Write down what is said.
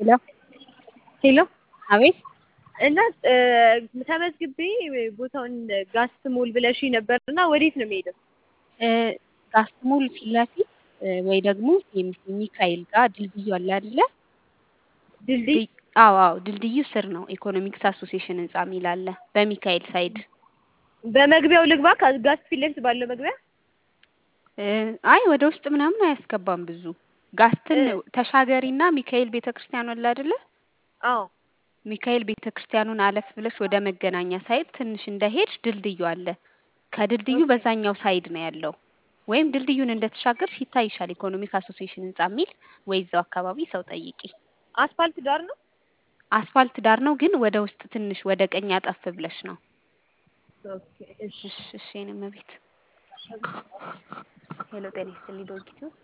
ሄሎ ሄሎ አቤት እና ተመዝግቤ ቦታውን ጋስትሞል ብለሽኝ ነበር እና ወዴት ነው የምሄደው? ጋስትሞል ፊት ለፊት ወይ ደግሞ ሴሚሲ ሚካኤል ጋር ድልድዩ አለ አይደለ? ድልድይ አዎ አዎ ድልድዩ ስር ነው ኢኮኖሚክስ አሶሲዬሽን ህንጻ የሚል አለ በሚካኤል ሳይድ በመግቢያው ልግባ ከጋስት ፊት ለፊት ባለው መግቢያ አይ ወደ ውስጥ ምናምን አያስገባም ብዙ ጋስትን ተሻገሪና ሚካኤል ቤተክርስቲያኑ አለ አይደለ? አዎ ሚካኤል ቤተክርስቲያኑን አለፍ ብለሽ ወደ መገናኛ ሳይድ ትንሽ እንደሄድሽ ድልድዩ አለ። ከድልድዩ በዛኛው ሳይድ ነው ያለው። ወይም ድልድዩን እንደተሻገርሽ ይታይሻል ኢኮኖሚክ አሶሲዬሽን ህንጻ የሚል ወይ እዛው አካባቢ ሰው ጠይቂ። አስፋልት ዳር ነው? አስፋልት ዳር ነው ግን ወደ ውስጥ ትንሽ ወደ ቀኝ አጠፍ ብለሽ ነው። ኦኬ እሺ እሺ እሺ የኔ እመቤት ሄሎ ጤና ይስጥልኝ ዶንኪቱ